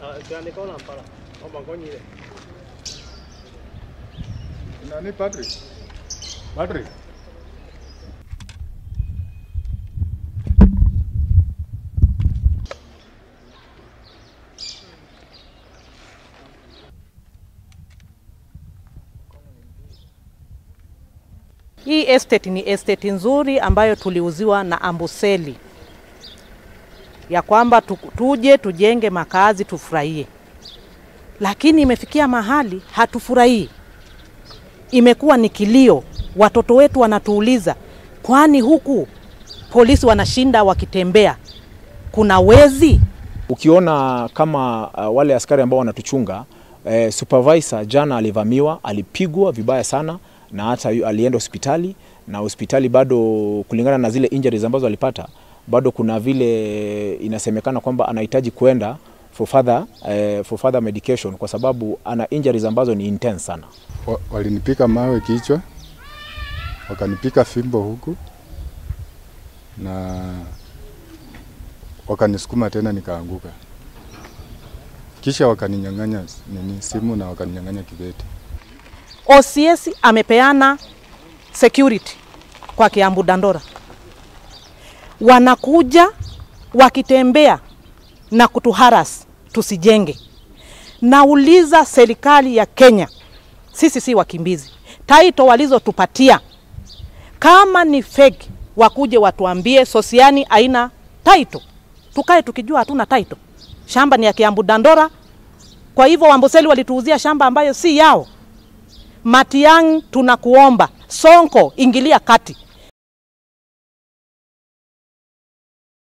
Tuandikaona mpala kwamba ngonyile Nani Patrick? Patrick. Hii estate ni estate nzuri ambayo tuliuziwa na Amboseli ya kwamba tu- tuje tujenge makazi tufurahie, lakini imefikia mahali hatufurahii. Imekuwa ni kilio, watoto wetu wanatuuliza, kwani huku polisi wanashinda wakitembea, kuna wezi? Ukiona kama uh, wale askari ambao wanatuchunga eh, supervisor jana alivamiwa, alipigwa vibaya sana na hata yu- alienda hospitali na hospitali bado, kulingana na zile injuries ambazo alipata, bado kuna vile inasemekana kwamba anahitaji kwenda for further, eh, for further medication kwa sababu ana injuries ambazo ni intense sana. Wa- Walinipika mawe kichwa, wakanipika fimbo huku na wakanisukuma tena nikaanguka, kisha wakaninyang'anya s- nini simu na wakaninyang'anya kibeti. OCS amepeana security kwa Kiambu Dandora, wanakuja wakitembea na kutuharas tusijenge. Nauliza serikali ya Kenya, sisi si wakimbizi, taito walizotupatia kama ni fake, wakuje watuambie Sosiani haina taito, tukae tukijua hatuna taito. Shamba ni ya Kiambu Dandora, kwa hivyo Wamboseli walituuzia shamba ambayo si yao. Matiang'i, tunakuomba Sonko, ingilia kati,